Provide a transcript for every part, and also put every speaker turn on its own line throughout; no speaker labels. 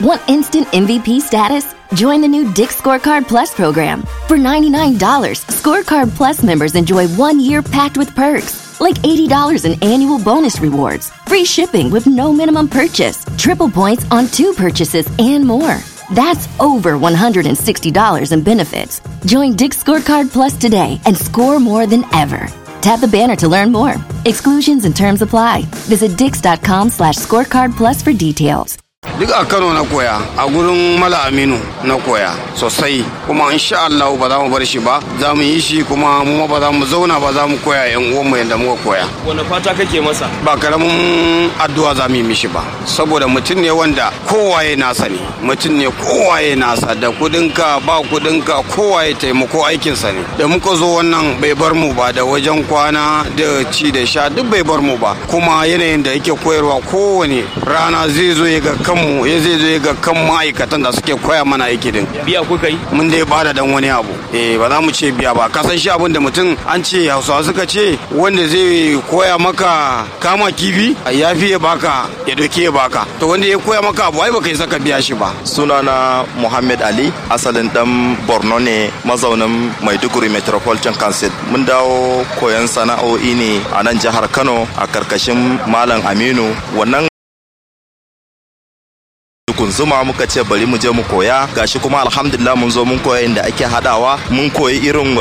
Want instant MVP status? Join the new Dick Scorecard Plus program. For $99, Scorecard Plus members enjoy one year packed with perks, like $80 in annual bonus rewards, free shipping with no minimum purchase, triple points on two purchases, and more. That's over $160 in benefits. Join Dick Scorecard Plus today and score more than ever. Tap the banner to learn more. Exclusions and terms apply. Visit dix.com slash scorecard plus for details.
duk a kano na koya a gurin mala aminu na koya sosai kuma insha Allah ba za mu bar shi ba za mu yi shi kuma mu ba za mu zauna ba za mu koya yan uwanmu yadda muka koya
wani fata kake masa
ba karamin addu'a za mu yi mishi ba saboda mutum ne wanda kowaye nasa ne mutum ne kowaye nasa da kudinka ba kudinka kowaye taimako aikinsa ne da muka zo wannan bai bar mu ba da wajen kwana da ci da sha duk bai bar mu ba kuma yanayin da yake koyarwa kowane rana zai zo ya ga kanmu ya zai zo ya ga kan ma'aikatan da suke koya mana aiki din
biya kuka yi
mun dai bada dan wani abu eh ba za mu ce biya ba kasan shi abin da mutum an ce hausawa suka ce wanda zai koya maka kama kifi ya fi ya baka ya doke ya baka to wanda ya koya maka abu ai baka yi saka biya shi ba
sunana muhammad ali asalin dan borno ne mazaunin maiduguri metropolitan council mun dawo koyon sana'o'i ne a nan jihar kano a karkashin malam aminu wannan kunzuma muka ce bari mu je mu koya gashi kuma alhamdulillah mun zo mun koya inda ake hadawa mun koyi irin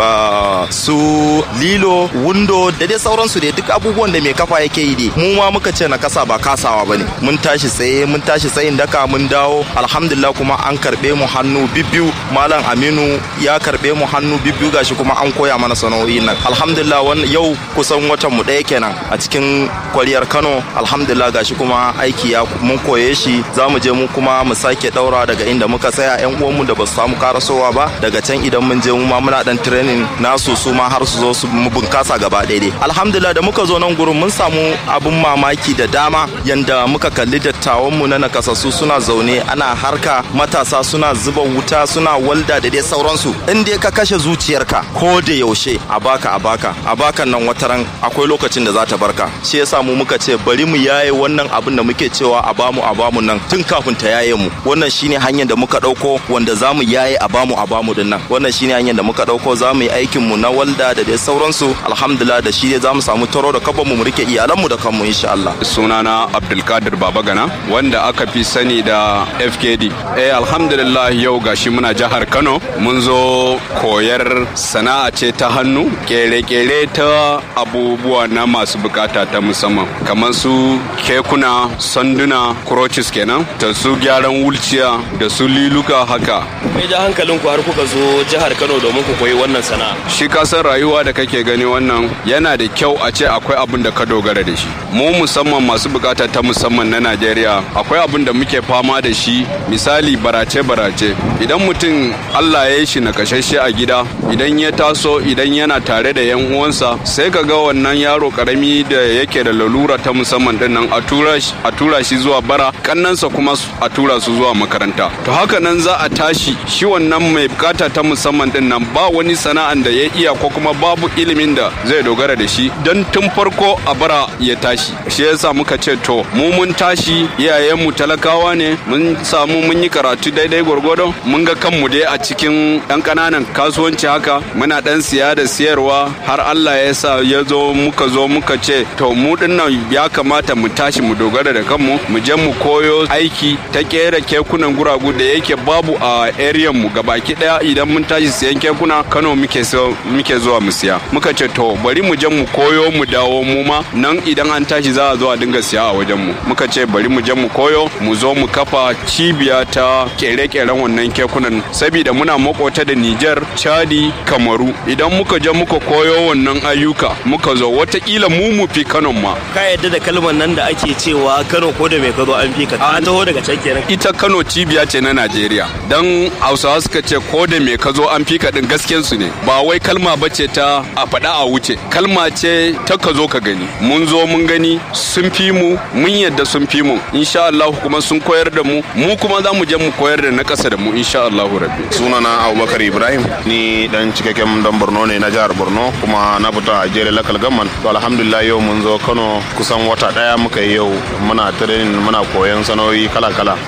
su lilo wundo da dai sauransu dai duk abubuwan da mai kafa yake yi dai mu ma muka ce na kasa ba kasawa bane mun tashi tsaye mun tashi tsayin daka mun dawo alhamdulillah kuma an karbe mu hannu bibbiyu malam aminu ya karbe mu hannu bibbiyu gashi kuma an koya mana sana'o'i nan alhamdulillah wannan yau kusan watan mu ɗaya kenan a cikin kwaliyar kano alhamdulillah gashi kuma aiki ya mun koye shi za mu je mu kuma mu sake daura daga inda muka tsaya yan uwanmu da ba su samu karasowa ba daga can idan mun je mu ma muna dan training nasu su ma har su zo su mu bunkasa gaba daidai alhamdulillah da muka zo nan gurin mun samu abun mamaki da dama yanda muka kalli dattawan mu na nakasassu suna zaune ana harka matasa suna zuba wuta suna walda da dai sauransu in dai ka kashe zuciyarka ko da yaushe a baka a baka a bakan nan wataran akwai lokacin da za ta barka shi yasa mu muka ce bari mu yaye wannan abin da muke cewa a bamu a bamu nan tun kafin ta yaye mu wannan shine hanyar da muka dauko wanda za mu yaye a bamu a bamu din nan wannan shine hanyar da muka dauko za mu yi aikin mu na walda da dai sauransu alhamdulillah da shi za mu samu taro da kaban mu mu rike iyalan mu da kanmu insha Allah
sunana Abdulkadir Babagana wanda aka fi sani da FKD eh alhamdulillah yau gashi muna jihar Kano mun zo koyar sana'a ce ta hannu kere-kere ta abubuwa na masu bukata ta musamman kamar su kekuna sanduna crutches kenan da su gyaran wulciya da su liluka haka
mai ja hankalin ku har kuka zo jihar Kano domin ku koyi wannan sana'a
shi kasan rayuwa da kake gani wannan yana da kyau a ce akwai abin da ka dogara da shi mu musamman masu bukata ta musamman na Najeriya akwai abin da muke fama da shi misali barace-barace idan mutum Allah ya yi shi nakashashe a gida idan ya taso idan yana tare da yan uwansa sai ka ga wannan yaro karami da yake da lalura ta musamman din nan a tura shi zuwa bara kannansa kuma a tura su zuwa makaranta to haka nan za a tashi shi wannan mai bukata ta musamman din nan ba wani sana'an da ya iya ko kuma babu ilimin da zai dogara da shi don tun farko a bara ya tashi shi yasa muka ce to mu mun tashi iyayenmu talakawa ne mun samu mun yi karatu daidai gwargwado mun ga kanmu dai a cikin ɗan ƙananan kasuwanci haka muna ɗan siya da siyarwa har Allah ya sa ya zo muka zo muka ce to mu dinnan ya kamata mu tashi mu dogara da kanmu mu je mu koyo aiki ta kera kekunan guragu da yake babu a area mu gabaki daya idan mun tashi siyan kekuna Kano muke so muke zuwa mu siya muka ce to bari mu je mu koyo mu dawo mu ma nan idan an tashi za a zo a dinga siya a wajen mu muka ce bari mu je mu koyo mu zo mu kafa cibiya ta kere-keren wannan kekunan saboda muna makota da Niger Chadi Kamaru idan muka je muka koyo wannan ayyuka muka zo watakila mu mu fi Kano ma
ka yadda da kalmar nan da ake cewa Kano ko da mai ka zo an fi ka an taho daga can kenan
ita Kano cibiya ce na Najeriya dan Hausawa suka ce ko da me ka zo an fi ka din gaskiyar su ne ba wai kalma bace ta a faɗa a wuce kalma ce ta ka zo ka gani mun zo mun gani sun fi mu mun yadda sun fi mu insha Allah kuma sun koyar da mu mu kuma za mu je mu koyar da na ƙasa da mu insha Allah rabbi
sunana Abubakar Ibrahim ni dan cikakken dan Borno ne na jihar Borno kuma na fita a jere local government to alhamdulillah yau mun zo Kano kusan wata daya muka yi yau muna training muna koyon sanoyi kala kala